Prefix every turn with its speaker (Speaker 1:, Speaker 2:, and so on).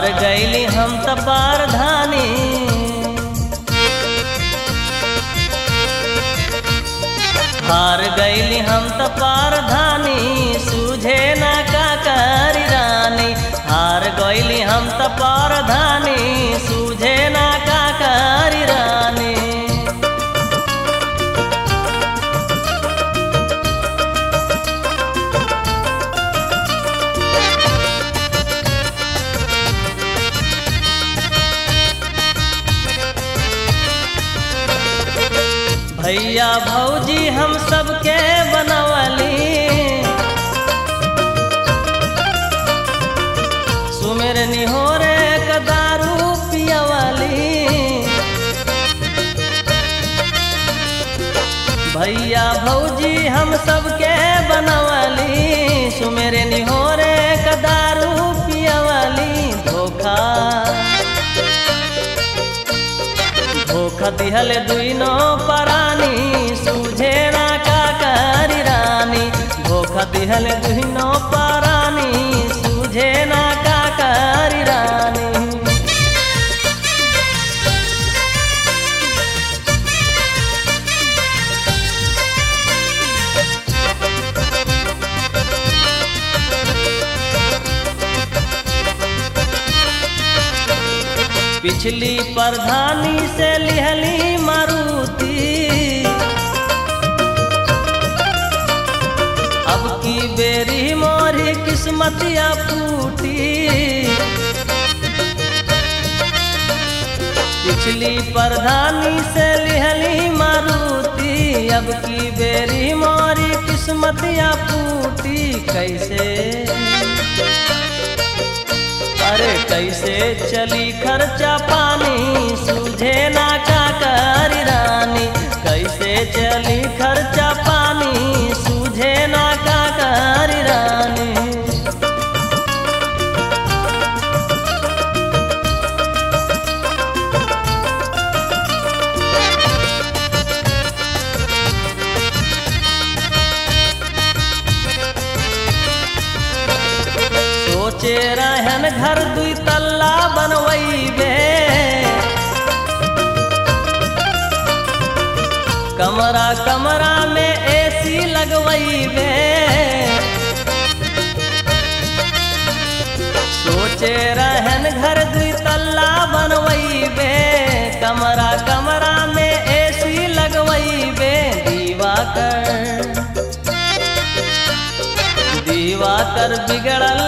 Speaker 1: हार गईली हम त पारधानी हार गईली हम त पारधानी सूझे ना का करी रानी हार गईली हम त पारधानी सूझे ना का करी रानी भैया भौजी हम सबके बनवली सुमेर निहोरे क दारू पियवली भैया भौजी हम सबके बनवली सुमेर निहोरे क दारू पियवली धोखा धोखा दिहल दुइनो परानी सूझे ना का करी रानी धोखा दिहल दुइनो परानी सूझे ना का करी रानी पिछली प्रधानी से लिहली मारुति अब की बेरी मोरी किस्मतिया फूटी पिछली प्रधानी से लिहली मारुति अब की बेरी मोरी किस्मतिया फूटी कैसे अरे कैसे चली खर्चा पानी सूझे ना का करी रानी कैसे चली खर्चा पानी सूझे ना का करी रानी सोचे रहन घर दुई तल्ला बनवैबे कमरा कमरा में एसी लगवैबे सोचे रहन घर दुई तल्ला बनवैबे कमरा कमरा में एसी लगवैबे दीवा कर दीवा कर बिगड़ल